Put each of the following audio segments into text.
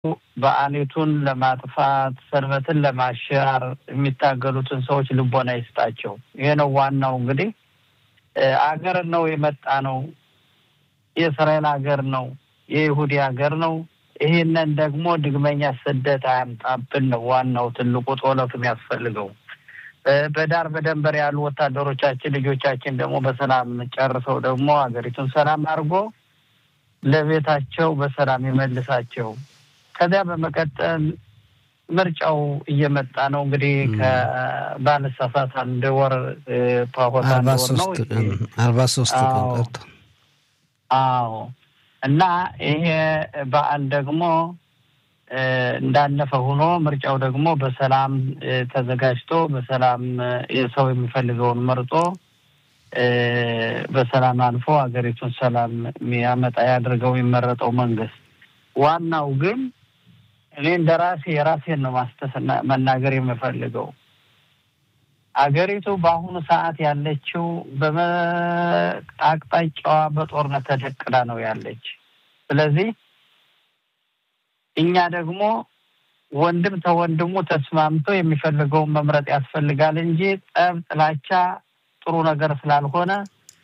በዓሊቱን ለማጥፋት ሰንበትን ለማሻር የሚታገሉትን ሰዎች ልቦና ይስጣቸው። ይሄ ነው ዋናው። እንግዲህ አገር ነው የመጣ ነው፣ የእስራኤል ሀገር ነው፣ የይሁዲ ሀገር ነው። ይህንን ደግሞ ድግመኛ ስደት አያምጣብን ነው ዋናው ትልቁ ጦለቱ የሚያስፈልገው። በዳር በደንበር ያሉ ወታደሮቻችን ልጆቻችን ደግሞ በሰላም ጨርሰው ደግሞ ሀገሪቱን ሰላም አድርጎ ለቤታቸው በሰላም ይመልሳቸው። ከዚያ በመቀጠል ምርጫው እየመጣ ነው እንግዲህ ከባለሳሳት አንድ ወር ፓሆት አንድ ወር ነው አርባ ሶስት ቀን ቀርቶ አዎ እና ይሄ በዓል ደግሞ እንዳለፈ ሆኖ ምርጫው ደግሞ በሰላም ተዘጋጅቶ በሰላም ሰው የሚፈልገውን መርጦ በሰላም አልፎ ሀገሪቱን ሰላም የሚያመጣ ያድርገው የሚመረጠው መንግስት። ዋናው ግን እኔ እንደ ራሴ የራሴን ነው ማስተስ መናገር የምፈልገው አገሪቱ በአሁኑ ሰዓት ያለችው በአቅጣጫዋ በጦርነት ተደቅላ ነው ያለች። ስለዚህ እኛ ደግሞ ወንድም ተወንድሙ ተስማምቶ የሚፈልገውን መምረጥ ያስፈልጋል እንጂ ጠብ፣ ጥላቻ ጥሩ ነገር ስላልሆነ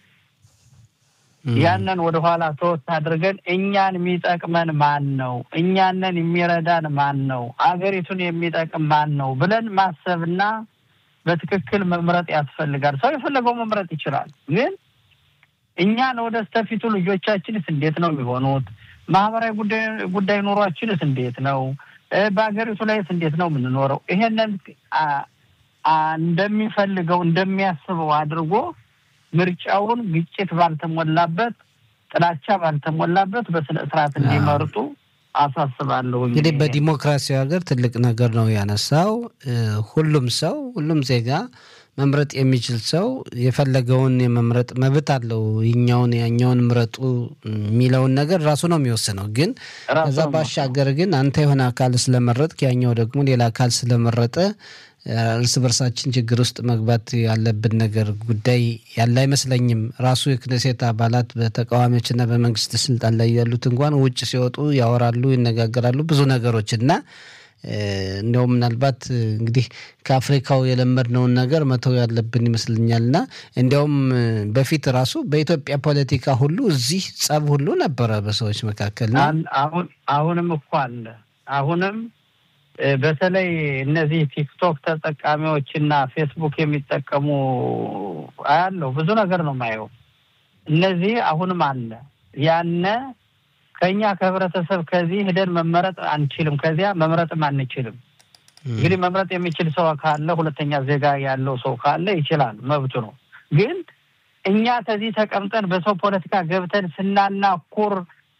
ያንን ወደኋላ ተወት አድርገን እኛን የሚጠቅመን ማን ነው? እኛንን የሚረዳን ማን ነው? አገሪቱን የሚጠቅም ማን ነው ብለን ማሰብና በትክክል መምረጥ ያስፈልጋል። ሰው የፈለገው መምረጥ ይችላል። ግን እኛን ወደ ስተፊቱ ልጆቻችንስ እንዴት ነው የሚሆኑት? ማህበራዊ ጉዳይ ኑሯችንስ እንዴት ነው? በሀገሪቱ ላይስ እንዴት ነው የምንኖረው? ይሄንን እንደሚፈልገው እንደሚያስበው አድርጎ ምርጫውን ግጭት ባልተሞላበት፣ ጥላቻ ባልተሞላበት በስነ ስርዓት እንዲመርጡ አሳስባለሁ። እንግዲህ በዲሞክራሲያዊ ሀገር ትልቅ ነገር ነው ያነሳው። ሁሉም ሰው ሁሉም ዜጋ መምረጥ የሚችል ሰው የፈለገውን የመምረጥ መብት አለው። ይኛውን ያኛውን ምረጡ የሚለውን ነገር ራሱ ነው የሚወስነው። ግን ከዛ ባሻገር ግን አንተ የሆነ አካል ስለመረጥክ ያኛው ደግሞ ሌላ አካል ስለመረጠ እርስ በርሳችን ችግር ውስጥ መግባት ያለብን ነገር ጉዳይ ያለ አይመስለኝም። ራሱ የክነሴት አባላት በተቃዋሚዎችና በመንግስት ስልጣን ላይ ያሉት እንኳን ውጭ ሲወጡ ያወራሉ፣ ይነጋገራሉ ብዙ ነገሮች እና እንዲያውም ምናልባት እንግዲህ ከአፍሪካው የለመድነውን ነገር መተው ያለብን ይመስለኛል እና እንዲያውም በፊት ራሱ በኢትዮጵያ ፖለቲካ ሁሉ እዚህ ጸብ ሁሉ ነበረ በሰዎች መካከል አሁን አሁንም እኮ አለ አሁንም በተለይ እነዚህ ቲክቶክ ተጠቃሚዎች እና ፌስቡክ የሚጠቀሙ አያለው ብዙ ነገር ነው የማየው። እነዚህ አሁንም አለ ያነ ከኛ ከህብረተሰብ ከዚህ ሂደን መመረጥ አንችልም፣ ከዚያ መምረጥም አንችልም። እንግዲህ መምረጥ የሚችል ሰው ካለ ሁለተኛ ዜጋ ያለው ሰው ካለ ይችላል፣ መብቱ ነው። ግን እኛ ከዚህ ተቀምጠን በሰው ፖለቲካ ገብተን ስናናኩር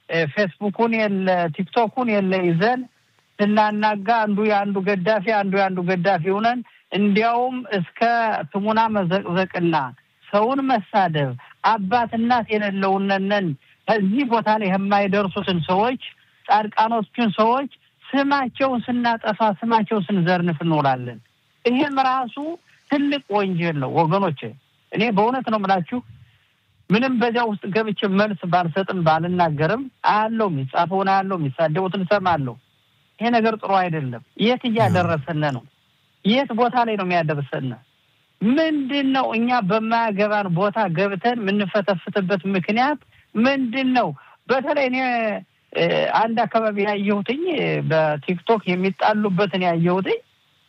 ፌስቡኩን የለ ቲክቶኩን የለ ይዘን ስናናጋ አንዱ የአንዱ ገዳፊ አንዱ የአንዱ ገዳፊ ሆነን እንዲያውም እስከ ትሙና መዘቅዘቅና ሰውን መሳደብ አባት እናት የሌለውነንን ከዚህ ቦታ ላይ የማይደርሱትን ሰዎች ጻድቃኖችን ሰዎች ስማቸውን ስናጠፋ ስማቸውን ስንዘርንፍ እንውላለን። ይህም ራሱ ትልቅ ወንጀል ነው ወገኖች። እኔ በእውነት ነው የምላችሁ ምንም በዚያ ውስጥ ገብቼ መልስ ባልሰጥም ባልናገርም አያለው፣ የሚጻፈውን አያለው፣ የሚሳደቡትን እሰማለሁ። ይሄ ነገር ጥሩ አይደለም። የት እያደረሰን ነው? የት ቦታ ላይ ነው የሚያደርሰን? ምንድን ነው እኛ በማያገባን ቦታ ገብተን የምንፈተፍትበት ምክንያት ምንድን ነው? በተለይ እኔ አንድ አካባቢ ያየሁትኝ በቲክቶክ የሚጣሉበትን ያየሁትኝ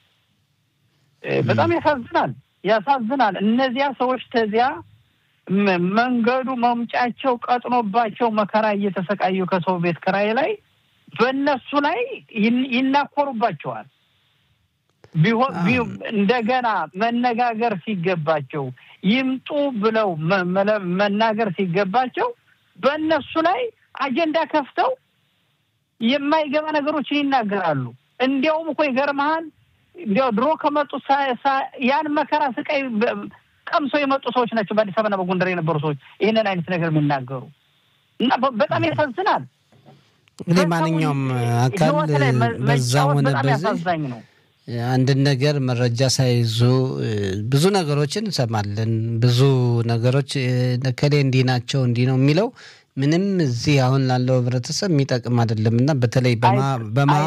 በጣም ያሳዝናል፣ ያሳዝናል። እነዚያ ሰዎች ተዚያ መንገዱ መምጫቸው ቀጥኖባቸው መከራ እየተሰቃዩ ከሰው ቤት ክራይ ላይ በእነሱ ላይ ይናኮሩባቸዋል። ቢሆን እንደገና መነጋገር ሲገባቸው ይምጡ ብለው መናገር ሲገባቸው በእነሱ ላይ አጀንዳ ከፍተው የማይገባ ነገሮችን ይናገራሉ። እንዲያውም እኮ ይገርመሃል፣ እንዲያው ድሮ ከመጡ ያን መከራ ስቃይ ቀምሰው የመጡ ሰዎች ናቸው። በአዲስ አበባና በጎንደር የነበሩ ሰዎች ይህንን አይነት ነገር የሚናገሩ እና በጣም ያሳዝናል። እንግዲህ ማንኛውም አካል በዛ ሆነ በዚህ ነው አንድን ነገር መረጃ ሳይዙ ብዙ ነገሮችን እንሰማለን። ብዙ ነገሮች ከሌ እንዲህ ናቸው እንዲህ ነው የሚለው ምንም እዚህ አሁን ላለው ህብረተሰብ የሚጠቅም አይደለም እና በተለይ በማ